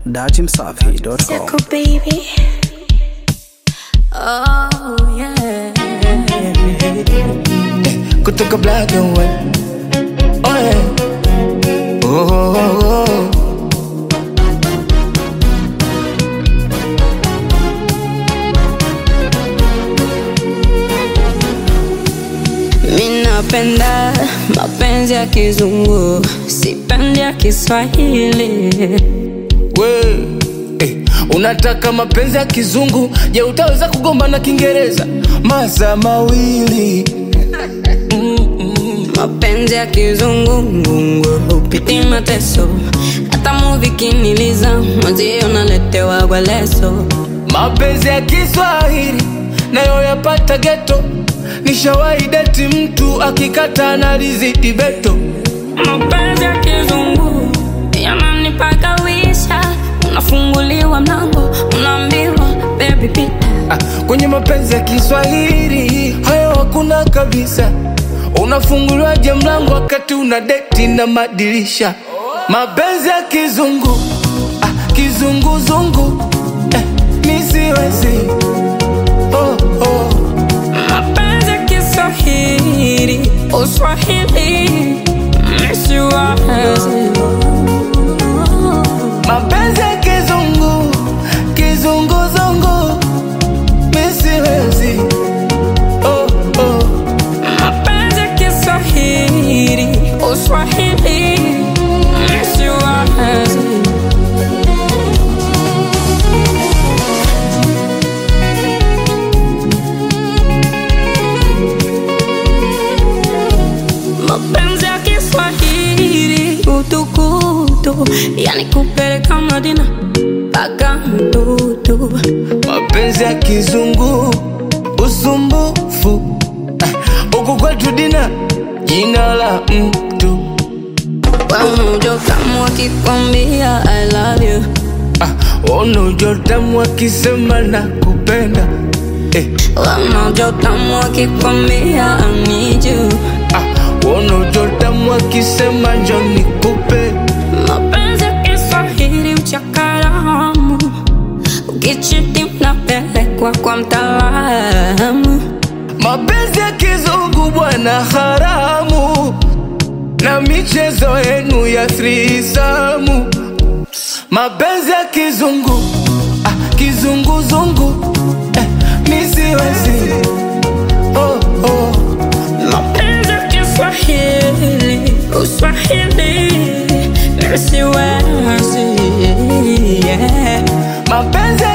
dachimsafi.com. Circle baby. Oh yeah. kutoka black and white. Oh, yeah. oh, oh, oh. Mi napenda mapenzi ya kizungu, sipendi ya Kiswahili. We, eh, unataka mapenzi ya kizungu je utaweza kugomba na kiingereza masaa mawili Mapenzi ya kizungu ngungu hupiti mateso, hata muvi kiniliza mwenzio naletewa kwa leso. mapenzi ya kiswahili nayo yapata geto nishawahi deti mtu akikata analizidi beto Mapenzi ya kizungu yananipaka wisha, unafunguliwa mlango, unaambiwa baby pita. ah, kwenye mapenzi ya kiswahili hayo hakuna kabisa unafunguliwaje mlango wakati una deti na madirisha mapenzi ya kizungu ah, kizunguzungu eh, nisiwezi oh, oh. Mapenzi ya Kiswahili, Uswahili, misiwazi. mapenzi ya kizungu kizunguzungu misiwezi oh, oh. Mapenzi ya Kiswahili, Uswahili, misiwazi. Mapenzi ya Kiswahili, utukutu, yani kupeleka Madina mpaka mtutu. mapenzi ya kizungu usumbufu Ah, huku kwetu dina jina la mtu Wamujo kama wakikwambia I love you ah, unujotamu akisema na kupenda eh, Wamujo kama wakikwambia I need you ah, unujotamu akisema njo nikupe Mapenzi ya Kiswahili uchakaramu Ukichiti mnapelekwa kwa mtaalamu mapenzi ya kizungu bwana haramu na michezo yenu ya thrisamu mapenzi ya kizungu ah, kizunguzungu eh, misiwezi oh, oh. Mapenzi ya Kiswahili Uswahili Nisiwezi yeah. mapenzi